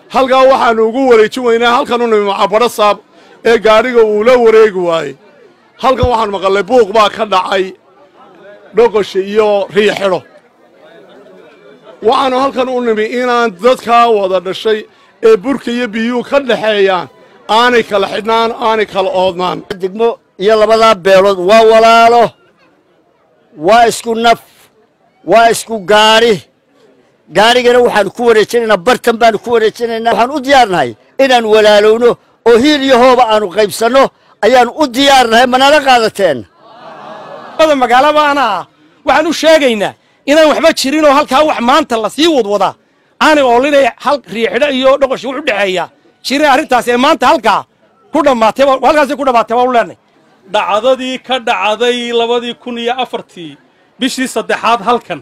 halkaa waxaannu ugu wareejin weynaa halkan u nimi macabadho saab ee gaadhiga uu la wareegi waayey halkan waxaan maqallay buuq baa ka dhacay dhoqosha iyo riixidho waxaannu halkan u nimi inaan dadkaa wada dhashay ee burka iyo biyuhu ka dhaxeeyaan aanay kala xidhnaan aanay kala oodnaan degmo iyo labadaa beelood waa walaalo waa isku naf waa isku gaadhi gaadhigana waxaanu ku wareejinaynaa bartan baanu ku wareejinaynaa waxaan u diyaarnahay inaan walaalowno oo hiil iyo hooba aanu qaybsanno ayaanu u diyaarnahay manala qaadateen magaalaba anaa waxaan u sheegaynaa inaan waxba jirin oo halkaa wax maanta lasii wadwadaa aanay oolinay hal riixidho iyo dhoqoshi wuxu dhexeeya jirin arrintaas ee maanta halkaa ku dhammaatay halkaasay ku dhammaatay waa u leenay dhacdadii ka dhacday labadii kun iyo afartii bishii saddexaad halkan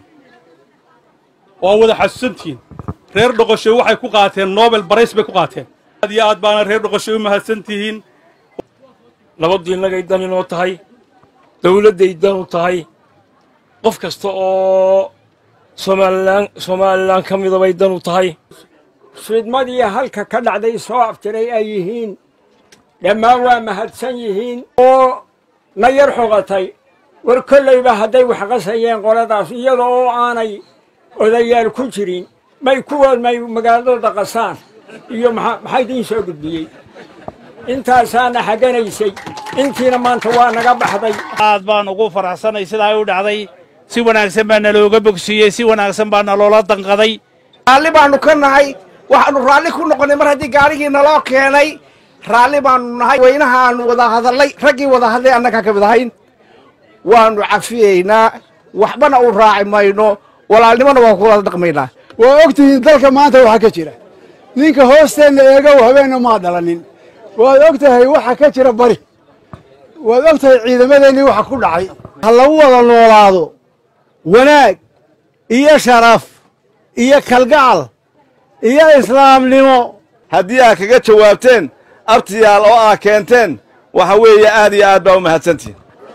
waa wada xasuusantihiin reer dhoqosho waxay ku qaateen nobel barays bay ku qaateen aad iyo aad baana reer dhoqosho u mahadsan tihiin nabaddiinnagay dan inoo tahay dawladday dan u tahay qof kasta oo somalilan somalilan ka mida bay dan u tahay fidmadii halka ka dhacday soo aftiray ay yihiin dhammaan waa mahadsan yihiin oo na yar xogatay war kollayba hadday wax qasayeen qoladaas iyada oo aanay odayaal ku jirin may kuwood may magaaladooda qasaan iyo maxaa idiin soo gudbiyey intaasaana xaganaysay intiina maanta waa naga baxday aad baan ugu faraxsanay sidaa u dhacday si wanaagsan baa nalooga bogsiiyey si wanaagsan baa naloola danqaday raalli baannu ka nahay waxaannu raalli ku noqonnay mar haddii gaarigii naloo keenay raalli baannu nahay weynahaannu wada hadallay raggii wada hadlay annagaa ka mid ahayn waannu cafiyeynaa waxbana u raaci mayno walaalnimona waan ku wada dhaqmaynaa waa og tihiin dalka maanta waxaa ka jira ninka hoosteenna eegow habeenna maa dhalanin waad og tahay waxa ka jira bari waad og tahay ciidamadeennii waxa ku dhacay ha lagu wada noolaado wanaag iyo sharaf iyo kalgacal iyo islaamnimo haddii aad kaga jawaabteen abtiyaal oo aad keenteen waxa weeye aad iyo aad baa u mahadsantihin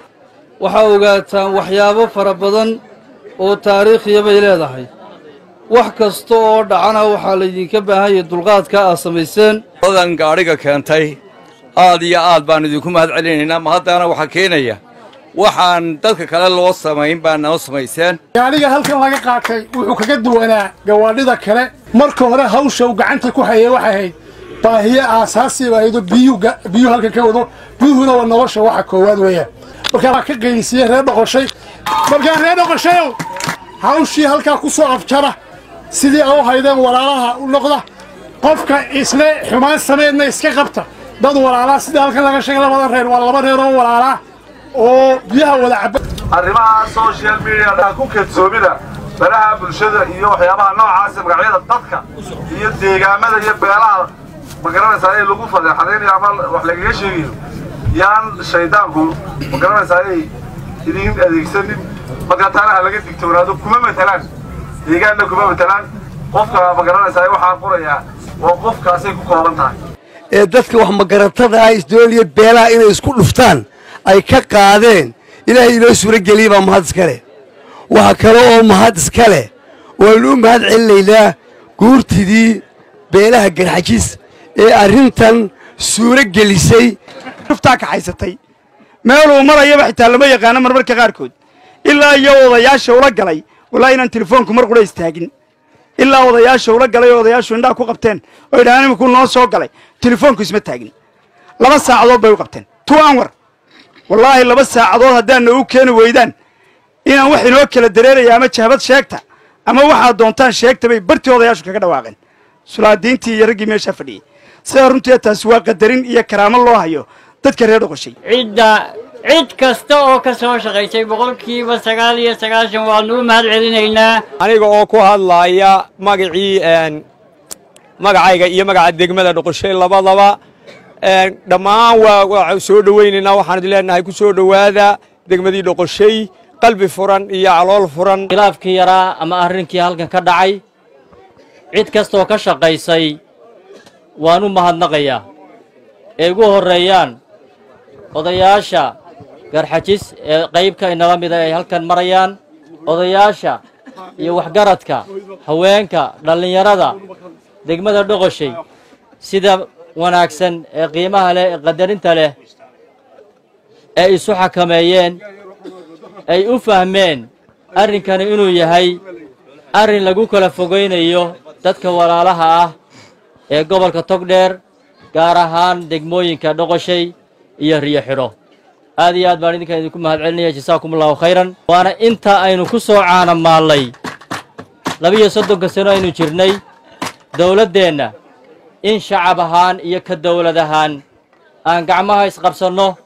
waxaa ogaataan waxyaabo fara badan oo taariikhiya bay leedahay wax kasta oo dhacana waxaa laydinka baahanyay dulqaadka aad samayseen odan gaadhiga keentay aad iyo aad baan idinku mahad celinaynaa ma haddana waxaa keenaya waxaan dadka kale loo samayn baa noo samayseen gaadhiga halkan laga qaatay wuxuu kaga duwanaa gawaadhida kale marka hore hawsha uu gacanta ku hayay waxay ahayd baahiye aasaasi ba ahaydoo biyuu halkan ka wado biyuhuna waa nolosha waxa koowaad weeyaan markaa waa ka qeynsiiyey reer dhoqoshay markaa reer dhoqoshayow hawshii halkaa ku soo afjara sidii a u haydeen walaalaha u noqda qofka isle xumaan sameedna iska qabta dad walaalaa sidii halkan laga sheegay labada reer waa laba reer oo walaalaa oo biyaha wada caba arrimaha social mediada ku kedsoomida baraha bulshada iyo waxyaabaha noocaasa magacyada dadka iyo deegaamada iyo beelaha magaranaysaa ee lagu fadeexadaynayo ama wax lagaga sheegayo yaan shaydaanku magaranaysaa ay idiin adeegsanin marka taana ha laga digtoonaado kuma matelaan deegaanna kuma matelaan qofka magaranaysaa waxaa qorayaa waa qofkaasay ku kooban tahay ee dadka wax magaratada ah isdooliya beelaha inay isku dhuftaan ay ka qaadeen ilaahay inoo suuro geliyey baa mahad iska leh waxa kale oo mahad iska leh waannu u mahad celinaynaa guurtidii beelaha garxajis ee arrintan suuro gelisay ruftaa kaxaysatay meeluu marayaba xitaa lama yaqaano marmarka qaarkood ilaa iyo odayaasha ula galay wallaahi inaan telefoonku mar qura istaagin ilaa odayaasha ula galay oo odayaashu indhaha ku qabteen oo idhahaan imikuu noo soo galay telefoonku isma taagin laba saacadood bay u qabteen two anwar wallaahi laba saacadood haddaadna u keeni weydaan inaan wax inoo kala dareeraya ama jahbad sheegta ama waxaad doontaan sheegta bay bartii odayaashu kaga dhawaaqeen sulaadiintii iyo raggii meeshaa fadhiyey sidaa runtii taasi waa qadarin iyo karaamo loo hayo dadka reer dhoqoshay cidda cid kasta oo ka soo shaqaysay boqolkiiba sagaal iyo sagaashan waannu u mahad celinaynaa aniga oo ku hadlaaya magacii magacayga iyo magaca degmada dhoqoshay labadaba dhammaan waa soo dhowaynaynaa waxaan idin leenahay ku soo dhowaada degmadii dhoqoshay qalbi furan iyo calool furan khilaafkii yaraa ama arrinkii halkan ka dhacay cid kastaoo ka shaqaysay waan u mahadnaqayaa ee ugu horreeyaan odayaasha garxajis ee qaybka inala mida ay halkan marayaan odayaasha iyo waxgaradka haweenka dhallinyarada degmada dhoqoshay sida wanaagsan ee qiimaha leh ee qadarinta leh ay isu xakameeyeen ay u fahmeen arrinkani inuu yahay arrin lagu kala fogaynayo dadka walaalaha ah ee gobolka togdheer gaar ahaan degmooyinka dhoqoshay iyo riyo xidho aad iyo aad baan idinkan idinku mahadcelinaya jasaakum allahu khayran waana inta aynu ku soo caanamaallay labiyo soddonka sano aynu jirnay dowladdeenna in shacab ahaan iyo ka dowlad ahaan aan gacmaha isqabsanno